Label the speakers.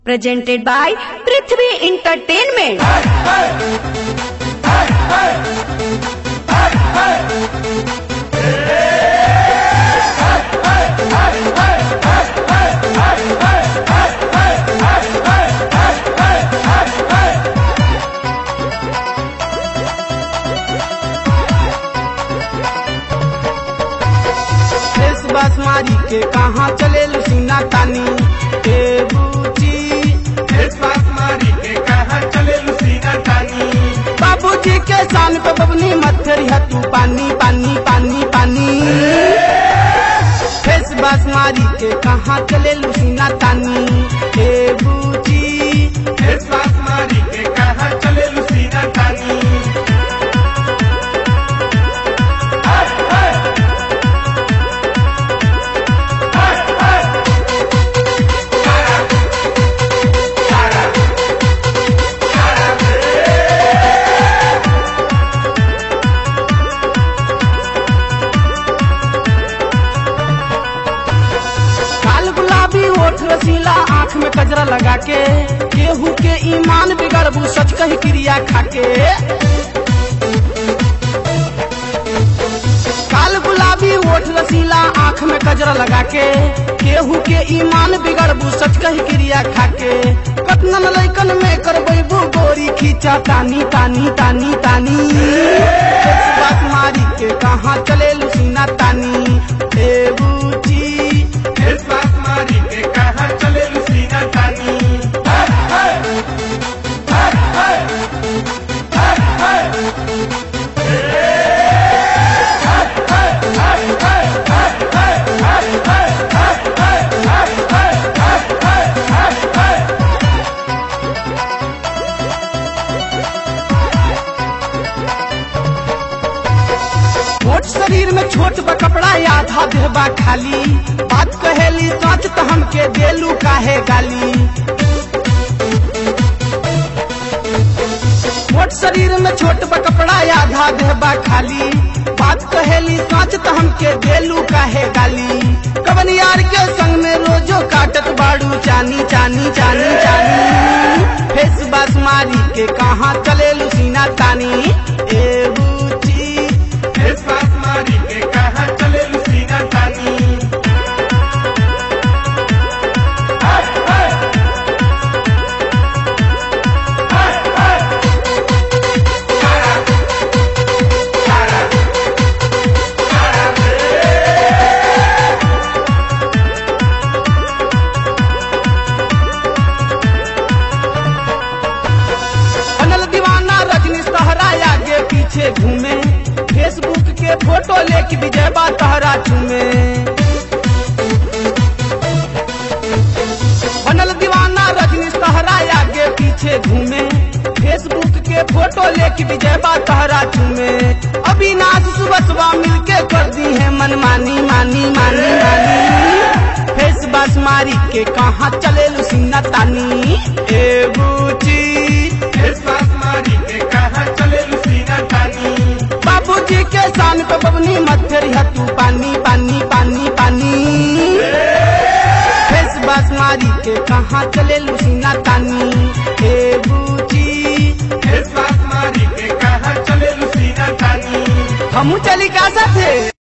Speaker 1: presented by Prithvi Entertainment.
Speaker 2: फेस बस मारी के कहाँ चले लुसीना तानी ए बूची
Speaker 3: फेस बस मारी के कहा चले लुसीना तानी
Speaker 2: बाबूजी के शान पे बबनी मथरी तू पानी पानी पानी पानी फेस बस मारी के कहाँ चले लुसीना तानी ए बूची
Speaker 3: फेस बस मारी के कहा चले लुसीना तानी
Speaker 2: काल गुलाबी ओठ रसीला आँख में कजरा लगा के केहू के ईमान बिगड़बू सच कही क्रिया खाके काल गुलाबी ओठ रसीला आँख में कजरा लगा के केहू के ईमान बिगड़बू सच कही क्रिया खाके कतनन लैकन में करबू गोरी खींचा तानी तानी तानी तानी बात मारी के कहाँ चले लुसीना तानी ए बूची
Speaker 3: फेस बस मारी के कहा चले लुसीना तानी
Speaker 2: छोट शरीर में छोट बा कपड़ा आधा देहबा खाली बात कहेली सच तो हमके देलू काहे गाली छोट शरीर में छोट बा कपड़ा आधा देहबा खाली बात कहेली सच तो हमके देलू काहे गाली कवन यार के संग में रोजो काटत बाड़ू चानी चानी चानी चानी फेस बस मारी के कहाँ चले लुसीना तानी ए बूची
Speaker 3: फेस बस मारी के कहा चले लुसीना तानी
Speaker 2: बनल दीवाना रजनी सहरा आगे पीछे घूमे फेसबुक के फोटो लेके विजयबा तहरा चूमे बनल दीवाना रजनी सहरा आगे पीछे घूमे फेसबुक के फोटो लेके विजयबा तहरा चूमे अविनाश सुबह सुबह मिलके कर दी है मन मानी मानी मानी मानी फेस बस मारी के कहाँ चले लुसीना तानी ए बूची
Speaker 3: फेस बस मारी के कहा चले लुसीना तानी
Speaker 2: बाबूजी के शान पे बबनी मथेरी तू पानी पानी पानी पानी फेस बस मारी के कहाँ चले लुसीना तानी ए बूची
Speaker 3: फेस बस मारी के कहा चले लुसीना तानी
Speaker 2: हमू चली का साथे